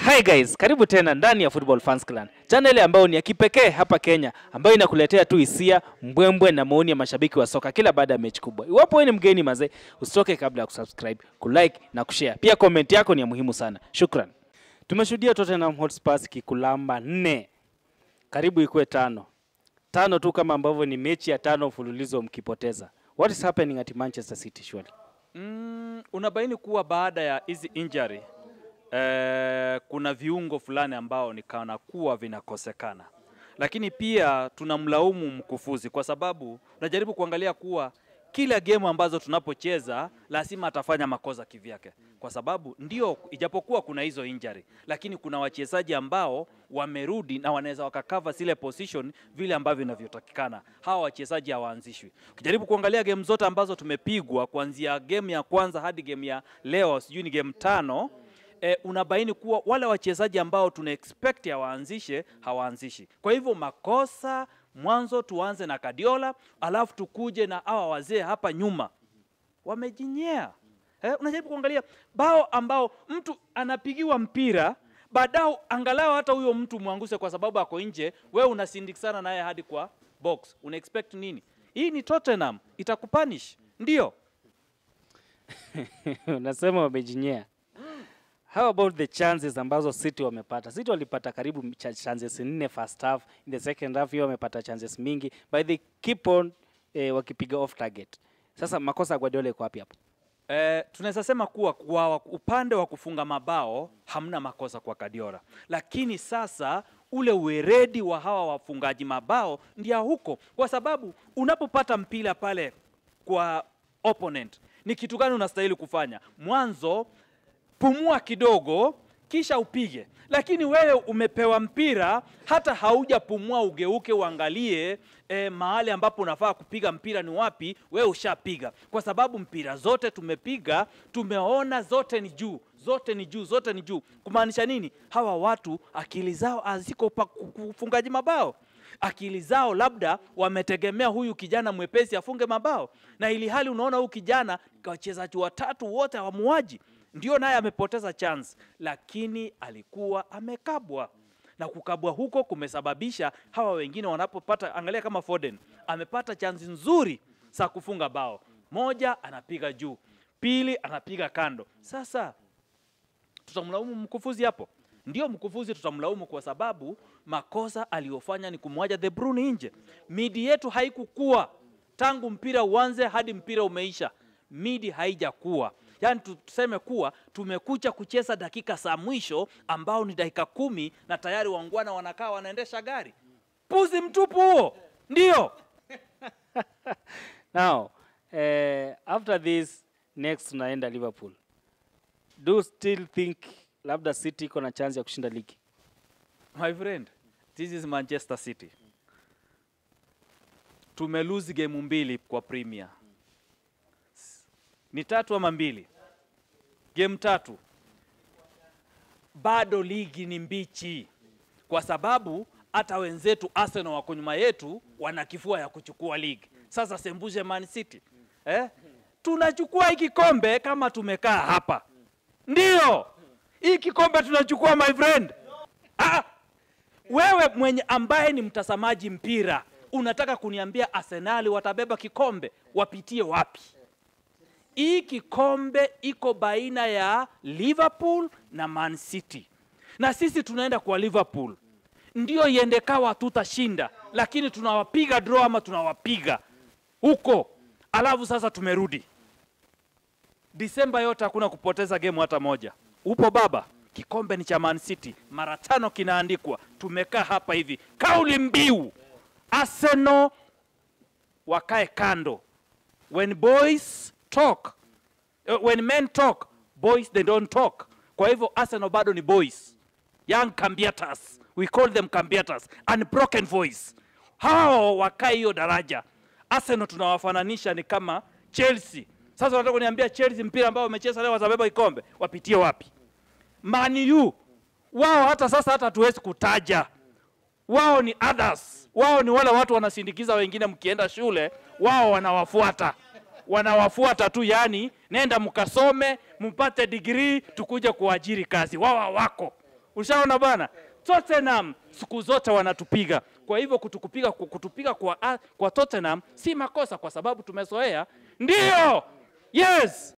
Hi guys, karibu tena ndani ya Football Fans Clan, channel ambayo ni ya kipekee hapa Kenya, ambayo inakuletea tu hisia, mbwembwe na maoni ya mashabiki wa soka kila baada ya mechi kubwa. Iwapo wewe ni mgeni mazee, usitoke kabla ya kusubscribe, kulike na kushare. Pia comment yako ni ya muhimu sana. Shukran. Tumeshuhudia Tottenham Hotspur kikulamba nne, karibu ikuwe tano tano tu, kama ambavyo ni mechi ya tano mfululizo mkipoteza. What is happening at Manchester City surely? Mm, unabaini kuwa baada ya hizi injury eh, kuna viungo fulani ambao ni kana kuwa vinakosekana, lakini pia tunamlaumu mkufuzi kwa sababu unajaribu kuangalia kuwa kila game ambazo tunapocheza lazima atafanya makosa kivyake, kwa sababu ndio, ijapokuwa kuna hizo injury, lakini kuna wachezaji ambao wamerudi na wanaweza wakakava zile position vile ambavyo inavyotakikana. Hawa wachezaji hawaanzishwi. Ukijaribu kuangalia game zote ambazo tumepigwa kuanzia game ya kwanza hadi game ya leo, sijui ni game tano E, unabaini kuwa wale wachezaji ambao tuna expect hawaanzishe hawaanzishi. Kwa hivyo makosa mwanzo, tuanze na Kadiola alafu tukuje na hawa wazee hapa nyuma wamejinyea. Eh, unajaribu kuangalia bao ambao mtu anapigiwa mpira baadao, angalau hata huyo mtu mwanguse kwa sababu ako nje, wewe unasindikisana naye hadi kwa box, una expect nini? Hii ni Tottenham, itakupanish ndio. Unasema wamejinyea. How about the chances ambazo City wamepata? City walipata karibu cha- chances nne first half, in the second half hiyo wamepata chances mingi, but they keep on eh, wakipiga off target. Sasa makosa ya Guardiola iko wapi hapo? Eh, tunaweza sema kuwa kwa upande wa kufunga mabao hamna makosa kwa Kadiola, lakini sasa ule weredi wa hawa wafungaji mabao ndio huko, kwa sababu unapopata mpira pale kwa opponent, ni kitu gani unastahili kufanya? Mwanzo pumua kidogo kisha upige. Lakini wewe umepewa mpira, hata haujapumua ugeuke uangalie e, mahali ambapo unafaa kupiga mpira ni wapi, wewe ushapiga, kwa sababu mpira zote tumepiga, tumeona zote ni juu, zote ni juu, zote ni juu. Kumaanisha nini? Hawa watu akili zao haziko pa kufungaji mabao akili zao labda wametegemea huyu kijana mwepesi afunge mabao, na ili hali unaona huyu kijana wachezaji watatu wote hawamuaji ndio naye amepoteza chance, lakini alikuwa amekabwa na kukabwa huko kumesababisha hawa wengine wanapopata, angalia kama Foden amepata chance nzuri za kufunga bao moja, anapiga juu, pili anapiga kando. Sasa tutamlaumu mkufuzi hapo? Ndio, mkufuzi tutamlaumu kwa sababu makosa aliyofanya ni kumwaja De Bruyne nje. Midi yetu haikukua tangu mpira uanze hadi mpira umeisha, midi haijakuwa Yaani tuseme kuwa tumekucha kucheza dakika za mwisho ambao ni dakika kumi na tayari wangwana wanakaa wanaendesha gari. Puzi mtupu huo, ndio. Now, eh, after this next tunaenda Liverpool. Do you still think labda City iko na chance ya kushinda ligi? My friend, this is Manchester City. Tumelose game mbili kwa Premier. Ni tatu ama mbili? Game tatu. Bado ligi ni mbichi, kwa sababu hata wenzetu Arsenal wako nyuma yetu, wana kifua ya kuchukua ligi. Sasa sembuse Man City eh? Tunachukua hii kikombe kama tumekaa hapa, ndio hii kikombe tunachukua my friend. Ah, wewe mwenye ambaye ni mtazamaji mpira unataka kuniambia Arsenali watabeba kikombe? Wapitie wapi? Hii kikombe iko baina ya Liverpool na Man City, na sisi tunaenda kwa Liverpool. Ndio iende kawa tutashinda, lakini tunawapiga draw ama tunawapiga huko, alafu sasa tumerudi Disemba yote hakuna kupoteza game hata moja. Upo baba, kikombe ni cha Man City, mara tano kinaandikwa. Tumekaa hapa hivi, kauli mbiu Arsenal wakae kando. When boys talk, uh, when men talk, boys they don't talk. Kwa hivyo Arsenal bado ni boys, young cambiatas, we call them cambiatas, unbroken voice. Hao wakae hiyo daraja. Arsenal tunawafananisha ni kama Chelsea. Sasa unataka kuniambia Chelsea mpira ambao wamecheza leo watabeba kikombe, wapitie wapi? Man U wao hata sasa hata hatuwezi kutaja wao ni others, wao ni wale watu wanasindikiza wengine. Mkienda shule, wao wanawafuata, wanawafuata tu, yani nenda mkasome mpate degree, tukuje kuajiri kazi. Wao hawako, Ushaona bana, Tottenham siku zote wanatupiga. Kwa hivyo kutukupiga, kutupiga kwa, kwa Tottenham si makosa, kwa sababu tumezoea. Ndio, yes,